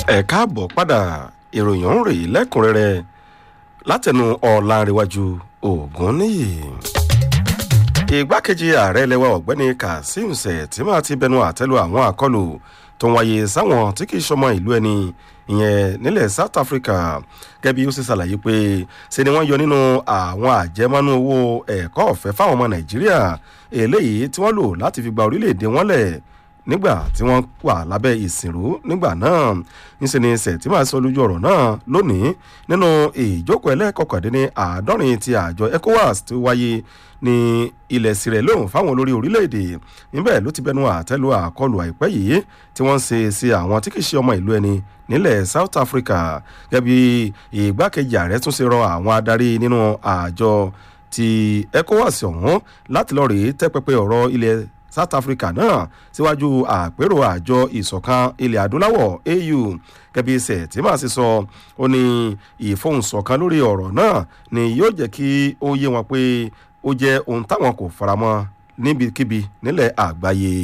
ẹ káàbọ̀ padà ìròyìn ń rèé lẹ́kùnrẹ́rẹ́ látẹnu ọ̀làǹrẹ̀wájú ògúnníyì. ìgbákejì ààrẹ lẹwa ọ̀gbẹ́ni kazeem sẹ̀tìmá ti bẹnu àtẹ́lu àwọn àkọlù tó ń wáyé sáwọn tí kì í ṣọmọ ìlú ẹni ìyẹn nílẹ̀ south africa gẹ́bí ó sì ṣàlàyé pé ṣe ni wọ́n yọ nínú àwọn àjẹmọ́nú owó ẹ̀kọ́ ọ̀fẹ́ fáwọn ọmọ nàìjíríà eléyìí tí wọ́n lò láti fi gba orílẹ̀-èdè wọn lẹ̀ nígbà tí wọ́n wà lábẹ́ ìsìnrú nígbà náà ńṣe ni sẹ̀tìmá sọ lójú ọ̀rọ̀ náà lónìí nínú ìjókòó ẹlẹ́kọ̀kọ̀dínní àádọ́rin ti àjọ ecowas tó wáyé ní ilẹ̀ sirẹ̀ lóhùn fáwọn olórí orílẹ̀-èdè níbẹ̀ ló ti bẹnu àtẹ́lu àkọlù àìpẹ́ yìí tí wọ́n ń ṣe sí àwọn tí kì í ṣe ọmọ ìlú ẹni nílẹ̀ south africa gẹ́bí ìgbákejì ààrẹ tún ṣe rọ àwọn adarí nínú àjọ ti ecowas ọ̀hún láti lọ́ọ́ rèé tẹ́pẹpẹ ọ̀rọ̀ ilẹ̀ south africa náà síwájú àpérò àjọ ìsọ̀kan ilẹ̀ adúláwọ̀ au gẹ́bí sẹ̀tìmá sì sọ ó ní ìfohùnsọ̀kan lórí ọ̀rọ̀ náà ni yóò jẹ́ kí ó yé wọn pé ó jẹ́ ohun táwọn kò faramọ́ níbikíbi nílẹ̀ àgbáyé.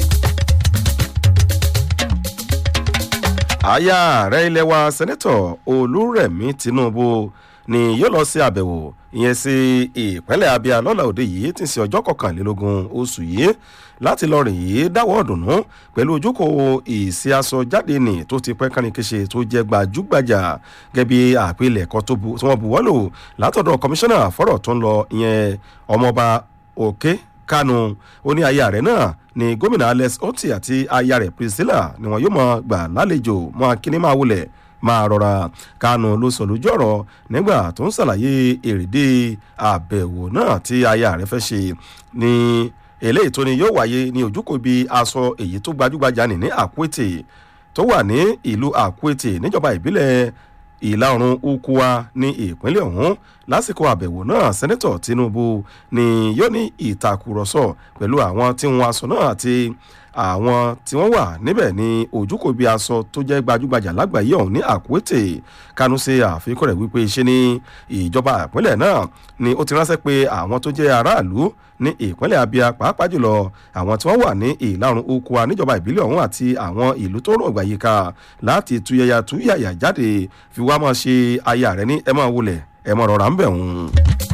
àyà ààrẹ ilé wa sẹ́nẹ́tọ̀ olúrẹ̀mí tinubu ni yóò lọ sí àbẹ̀wò ìyẹn sí ìpínlẹ̀ abia lọ́la òde yìí tí ń ṣe ọjọ́ kọkànlélógún oṣù yìí láti lọ rìn yìí dáwọ́ ọ̀dùnnú pẹ̀lú ojúkòó ìsí aṣọ jáde nì tó ti pẹ́ kánìkéṣe tó jẹ́ gbajúgbajà gẹ́bí àpilẹ̀kọ tí wọ́n buwọ́ lò látọ̀dọ̀ kọmíṣánná fọ́rọ̀ tó ń lọ ìyẹn ọmọọba òkè kánú ó ní aya rẹ̀ náà ni gómìnà alex oti àti aya rẹ̀ priscilla ni wọn yóò mọ gbà lálejò mọ akíní máa wulẹ̀ máa rọra kánú ló sọ lójú ọ̀rọ̀ nígbà tó ń ṣàlàyé èrèdè àbẹ̀wò náà tí aya rẹ̀ fẹ́ ṣe ní eléyìí tó ni yóò wáyé ní ojúkò bí aṣọ èyí tó gbajúgbajà ní ní àkúètè tó wà ní ìlú àkúètè níjọba ìbílẹ̀ ìlà oòrùn ukua ní ìpínlẹ̀ ọ̀hún lásìkò àbẹ̀wò náà sẹ́nẹ́tọ̀ tinubu ni yóò ní ìtàkùrọ̀sọ pẹ̀lú àwọn tí wọ́n aṣọ náà àti àwọn tí wọ́n wà níbẹ̀ ní ojúkò bí aṣọ tó jẹ́ gbajúgbajà lágbàáyé ọ̀hún ní àkúètè kánú ṣe àfikún rẹ̀ wípé ṣe ní ìjọba ìpínlẹ̀ náà ni ó ti ránṣẹ́ pé àwọn tó jẹ́ aráàlú ní ìpínlẹ̀ abia pàápàá jùlọ àwọn tí wọ́n wà ní ìlàrun okua níjọba ìbílẹ̀ ọ̀hún àti àwọn ìlú tó rọ̀ gbàyíká láti tuyẹya tuyàyà jáde fi wá máa ṣe aya rẹ ní ẹ máa wulẹ̀ ẹ máa rọra ń bẹ̀ wọ́n.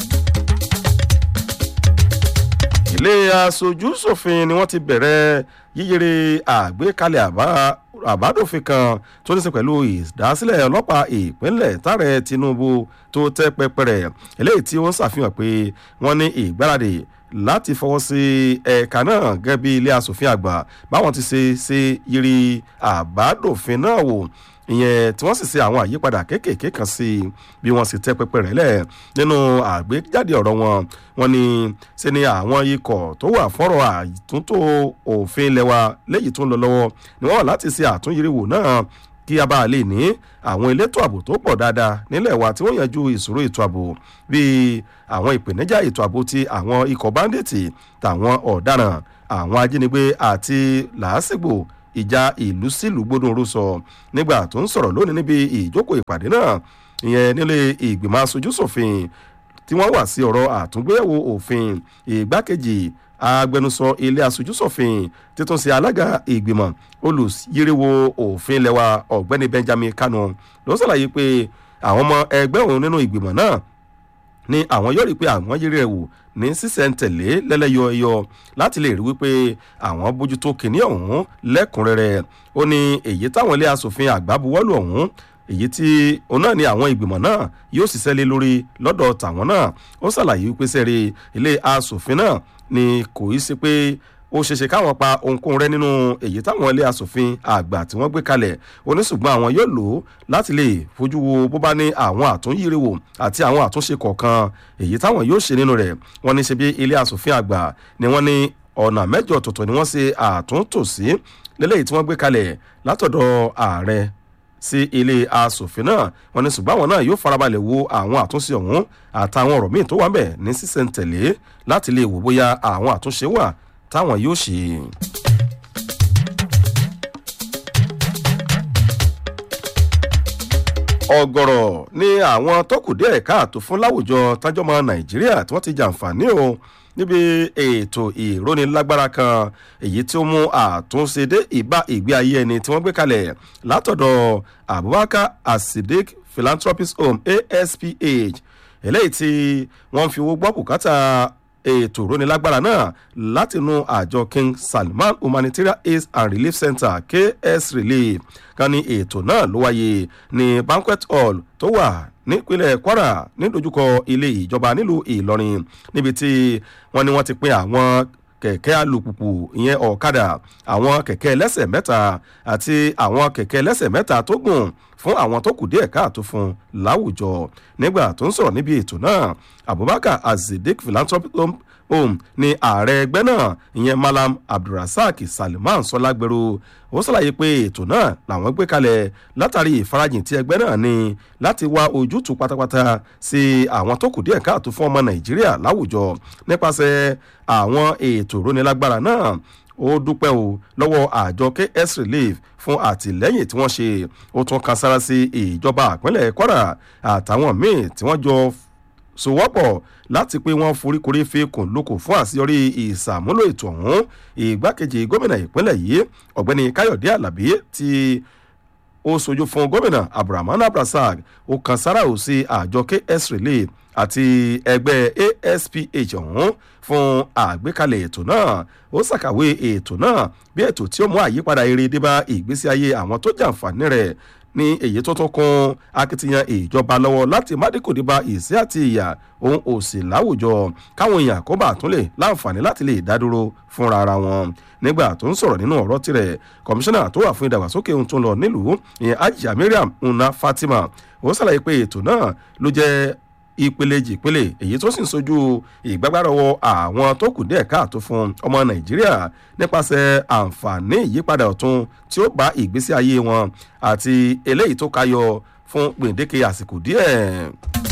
ilé aṣojú ṣòfin ni wọ́n ti bẹ̀rẹ̀ yíyere àgbékalẹ̀ àbá àbádòfin kan tó ní í ṣe pẹ̀lú ìdásílẹ̀ ọlọ́pàá ìpínlẹ̀ tààrẹ tinubu tó tẹ́ pẹpẹrẹ eléyìí tí ó ń ṣàfihàn pé wọ́n ní ìgbáradì láti fọwọ́ sí ẹ̀ka náà gẹ́gẹ́ bí ilé asòfin àgbà báwọn ti ṣe ṣe yiri àbádòfin náà wò ìyẹn tí wọ́n sì ṣe àwọn àyípadà kéékèèké kan sí i bí wọ́n sì tẹ́ pẹpẹ rẹ̀ lẹ̀ nínú àgbéjáde ọ̀rọ̀ wọn wọn ni ṣe ni àwọn ikọ̀ tó wà fọ́rọ̀ àtúntò òfin ilẹ̀ wa léyìí tó ń lọ lọ́wọ́ ni wọ́n wà láti ṣe àtúnyẹ̀wò náà kí a bá lè ní àwọn elétò ààbò tó pọ̀ dáadáa nílẹ̀ wa tí wọ́n yanjú ìṣòro ètò ààbò bíi àwọn ìpèníjà ètò ààbò ti àwọn ikọ̀ báńdíìtì tàwọn ọ̀daràn àwọn ajínigbé àti làásìgbò ìjà ìlú sílùú gbódùnrú sọ nígbà tó ń sọ̀rọ̀ lónìí níbi ìjókòó ìpàdé náà ìyẹn nílé ìgbìmọ̀ aṣojú ṣòfin tí wọ́n wà sí ọ̀rọ̀ àtúngbéyẹ̀wò òfin ìgbákejì agbẹnusọ ilé aṣojú ṣòfin títún sí alága ìgbìmọ̀ olùyíríwò òfin lẹ́wà ọ̀gbẹ́ni benjamin kanu ló ṣàlàyé pé àwọn ọmọ ẹgbẹ́ òun nínú ìgbìmọ̀ náà ni àwọn yóò rí pé àwọn yírí ẹ̀ wò ní sísẹ̀ntẹ̀lé lẹ́lẹ́yọ ẹyọ láti lè rí wípé àwọn bójútó kìíní ọ̀hún lẹ́kùnrẹ́rẹ́ ó ní èyí táwọn ilé asòfin àgbà buwọ́lù ọ̀hún èyí tí òun náà ni àwọn ìgbìmọ̀ náà yóò ṣiṣẹ́ lé lórí lọ́dọ̀ tàwọn náà ó ṣàlàyé wípé sẹ́rí ilé asòfin náà ni kò í ṣe pé ó ṣeéṣe káwọn pa ohunkóhun rẹ nínú èyí táwọn ilé asòfin àgbà tí wọ́n gbé kalẹ̀ oníṣùgbọ́n àwọn yóò lò ó láti lè fojú wo bó bá ní àwọn àtúnyíriwò àti àwọn àtúnṣe kọ̀ọ̀kan èyí táwọn yóò ṣe nínú rẹ̀ wọ́n ní ṣe bí ilé asòfin àgbà ni wọ́n ní ọ̀nà mẹ́jọ ọ̀tọ̀ọ̀tọ̀ ni wọ́n ṣe àtúntò sí lélẹ́yìí tí wọ́n gbé kalẹ̀ látọ̀dọ̀ ààrẹ sí ilé asòfin náà wọn ní ṣùgbọ́n àwọn náà yóò farabalẹ̀ wo àwọn àtúnṣe ọ̀hún àtàwọn ọ̀rọ̀ míì tó wà ń bẹ̀ ní sísẹ̀ntẹ̀lé láti lè wò bóyá àwọn àtúnṣe wà táwọn yóò ṣe. ọ̀gọ̀rọ̀ ni àwọn tó kù díẹ̀ káàtó fún láwùjọ tájọ́mọ nàìjíríà tí wọ́n ti jàǹfààní o níbi ètò ìrónilágbára kan èyí tí ó mú àtúnṣe dé ìbá ìgbé ayé ẹni tí wọ́n gbé kalẹ̀ látọ̀dọ̀ abubakar asidik philanthropist home asph eléyìí tí wọ́n fi owó gbọ́ bùkátà ètò ìrónilágbára náà látinú àjọ king salman humanitarian aid and relief center ks relief kan ní ètò náà ló wáyé ní banquet hall tó wà nípínlẹ̀ kwara nídojúkọ ilé ìjọba nílùú ìlọrin níbi tí wọ́n ní wọ́n ti pín àwọn kẹ̀kẹ́ alùpùpù ìyẹn ọ̀kadà àwọn kẹ̀kẹ́ ẹlẹ́sẹ̀ mẹ́ta àti àwọn kẹ̀kẹ́ ẹlẹ́sẹ̀ mẹ́ta tó gùn fún àwọn tó kù díẹ̀ káàtó fún láwùjọ nígbà tó ń sọ̀rọ̀ níbi ètò náà abubakar azidik philanthropic home ní ààrẹ ẹgbẹ́ náà ìyẹn malam abdulrasaq salman sọlágbèrú ó ṣàlàyé pé ètò náà làwọn gbé kalẹ̀ látàrí ìfarajìn tí ẹgbẹ́ náà ní láti wá ojútùú pátápátá sí àwọn tó kù díẹ̀ káàtó fún ọmọ nàìjíríà láwùjọ nípasẹ̀ àwọn ètò ìrónilágbára náà ó dúpẹ́ o lọ́wọ́ àjọ ks relief fún àtìlẹ́yìn tí wọ́n ṣe ó tún kan sára sí ìjọba àpínlẹ̀ kwara àtàwọn míì tí wọ́n jọ sowọ́pọ̀ láti pé wọ́n foríkorí fi kùn lóko fún àṣeyọrí ìsàmúlò ètò ọ̀hún ìgbákejì gómìnà ìpínlẹ̀ yìí ọ̀gbẹ́ni káyọ̀dé alábí ti ó sojú fún gómìnà abdulrahman abdulrasaq ó kan sára ò sí àjọ ks relief àti ẹgbẹ́ asph ọ̀hún fún àgbékalẹ̀ ètò náà ó ṣàkàwé ètò náà bí ètò tí ó mú àyípadà eré dé bá ìgbésí ayé àwọn tó jàǹfààní rẹ̀ ní èyí tó tún kún akitiyan ìjọba lọ́wọ́ láti mádìkòdì bá ìsí àti ìyà ohun òsì láwùjọ káwọn èèyàn kó bá tún lè láǹfààní láti lè dádúró fúnra ara wọn nígbà tó ń sọ̀rọ̀ nínú ọ̀rọ̀ tirẹ̀ kọmíṣánná tó wà fún ìdàgbàsókè ohun tó ń lọ nílùú ìyẹn ajá mariam una fatima ó ṣàlàyé pé ètò náà ló jẹ́ ìpele jìpele èyí tó sì ń sojú ìgbàgbárọwọ àwọn tó kù díẹ̀ káàtó fún ọmọ nàìjíríà nípasẹ̀ àǹfààní ìyípadà ọ̀tun tí ó bá ìgbésí ayé wọn àti eléyìí tó kayọ fún gbèǹdéke àsìkò díẹ̀.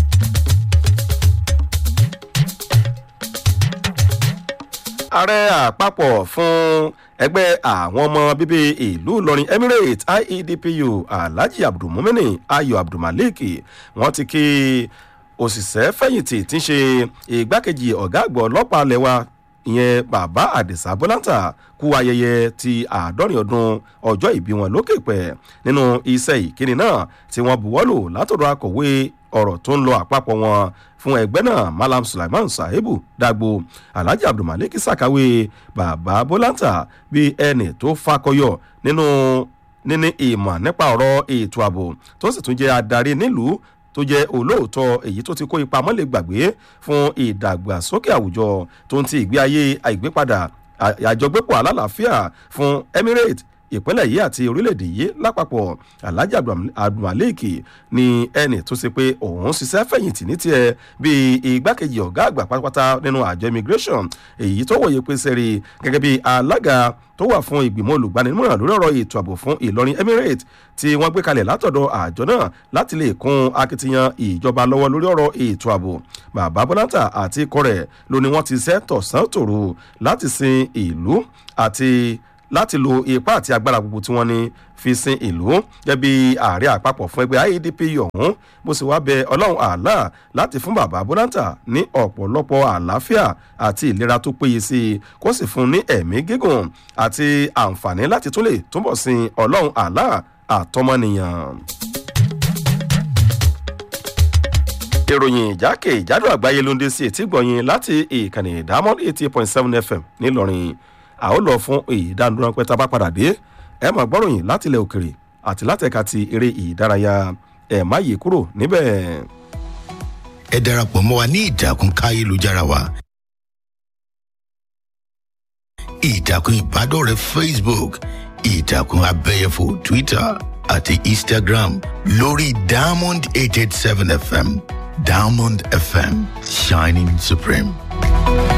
ààrẹ àpapọ̀ fún ẹgbẹ́ àwọn ọmọ bíbí ìlú ìlọrin emirates iedpu alhaji abdulmumini ayo abdulmalik wọ́n ti kí òṣìṣẹ́ fẹ̀yìntì tí ń ṣe ìgbákejì ọ̀gá àgbọ̀ ọlọ́pàá lẹ́wà ìyẹn bàbá àdìsá bọ́láńtà kú ayẹyẹ ti àádọ́rin ọdún ọjọ́ ìbí wọn lókè pẹ̀ nínú iṣẹ́ ìkíni náà tí wọ́n buwọ́lù látọ̀dọ̀ akọ̀wé ọ̀rọ̀ tó ń lọ àpapọ̀ wọn fún ẹgbẹ́ náà malam sulaiman sahebu dagbo alhaji abdulmalik sàkáwé bàbá bọ́láńtà bíi ẹnì tó fakọyọ nínú níní ìmọ̀ nípa ọ̀rọ̀ ètò ààbò tó sì tún jẹ́ adarí nílùú tó jẹ́ olóòótọ́ èyí tó ti kó ipa mọ́lẹ̀ gbàgbé fún ìdàgbàsókè àwùjọ tó ń ti ìgbé ayé àìgbépadà àjọgbépọ̀ alálàáfíà fún emirates ìpínlẹ̀ yìí àti orílẹ̀-èdè yìí lápapọ̀ alhaji abdulmalik ni ẹnì tó ṣe pé òun ṣiṣẹ́ fẹ̀yìntì ní tiẹ̀ bíi igbákejì ọ̀gá àgbà pátápátá nínú àjọ immigration èyí tó wòye pé sẹ́rí gẹ́gẹ́ bí alága tó wà fún ìgbìmọ̀ olùgbanimọ̀ràn lórí ọ̀rọ̀ ètò ààbò fún ìlọrin emirates tí wọ́n gbé kalẹ̀ látọ̀dọ̀ àjọ náà láti lè kún akitiyan ìjọba lọ́wọ́ lórí ọ̀rọ̀ ètò ààbò bàbá bọ́láńtà àti ikọ̀ rẹ̀ ló ní wọ́n ti ṣẹ́ tọ̀sán tòru láti sin ìlú àti láti lo ipá àti agbára gbogbo tí wọ́n ní fi sin ìlú gẹ́bí ààrẹ àpapọ̀ fún ẹgbẹ́ iedp ọ̀hún bó sì wá bẹ ọlọ́run àlá láti fún bàbá bọ́láńtà ní ọ̀pọ̀lọpọ̀ àlàáfíà àti ìlera tó péye sí i kó sì fún ní ẹ̀mí gígùn àti àǹfààní láti tún lè túbọ̀ sin ọlọ́run àlá àtọmọnìyàn. ìròyìn ìjákè ìjádò àgbáyé ló ń dé sí etí gbọ̀nyìn láti ìkànnì ìdámọ́ eighty point seven fm ńìlọrin a ó lọ fún ìdánudúró pẹ́ tá a bá padà dé ẹ máa gbọ́ròyìn láti ilẹ̀ òkèrè àti látẹ̀ka ti eré ìdárayá ẹ̀ má yí kúrò níbẹ̀. ẹ darapọ̀ mọ́ wa ní ìtàkùn káyélujára wa ìtàkùn ìbádọ́rẹ̀ẹ́ facebook ìtàkùn abẹ́yẹfò twitter àti instagram lórí diamond eight eight seven fm diamond fm shining supreme.